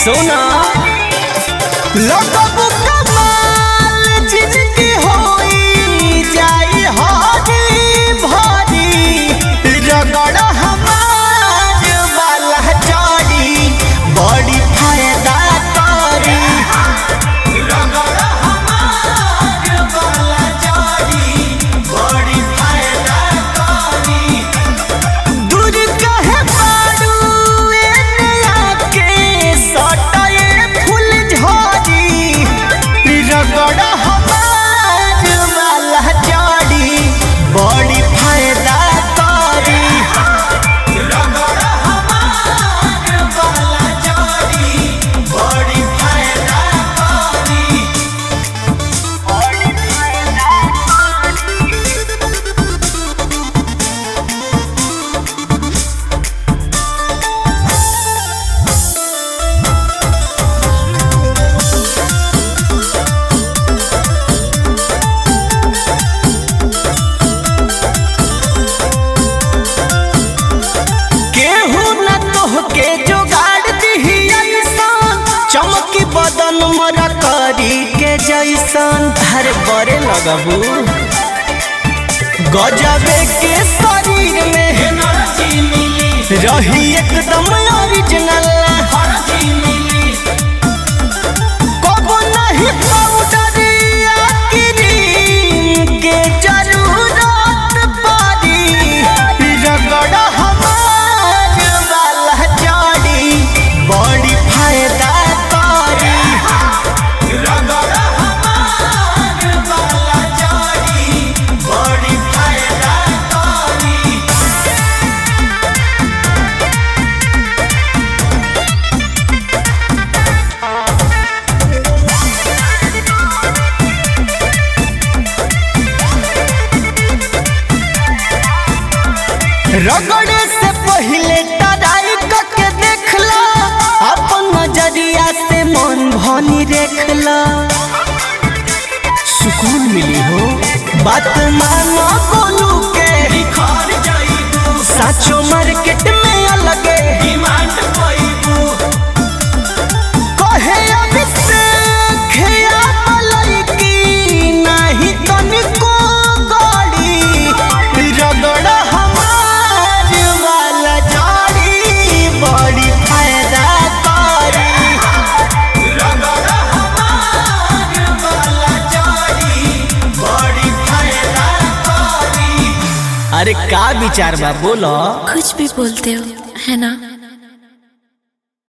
सोना लगब कमाल जिनकी होई जाई हरी भरी रगड़ हमार वाला चोरी बड़ी फायदा करी रगड़ हमार वाला चोरी बड़ी फायदा करी दूर कहे पारू एने आके सटाए फूल झड़ी रगड़ हमार वाला जड़ी बड़ी फायदा करी रगड़ हमार वाला जड़ी बड़ी फायदा करी बड़ी फायदा केहू न तोहके जोगाड़ दिही ऐसन चमकी बदन मोरा करी के जैसन हर बड़े लगबू गजबे के शरीर में रही एकदम ओरिजिनल कबो नहीं पाउडर या क्रीम के जरूरत पड़ी रगड़ हमार वाला जड़ी बड़ी फायदा करी रगड़ हमार वाला जड़ी बड़ी फायदा करी रगड़े से पहले तराई के देखला अपन नजरिया से मन भनी देखला सुकून मिली हो बात मानो बोलू के साचो मार्केट में अलगे डिमांड कहे अभिषेक या मलैकी नहीं तनिको गड़ी रगड़ हमार वाला जड़ी बड़ी फायदा करी रगड़ हमार वाला जड़ी बड़ी फायदा करी अरे का विचार बा बोलो कुछ भी बोलते हो है ना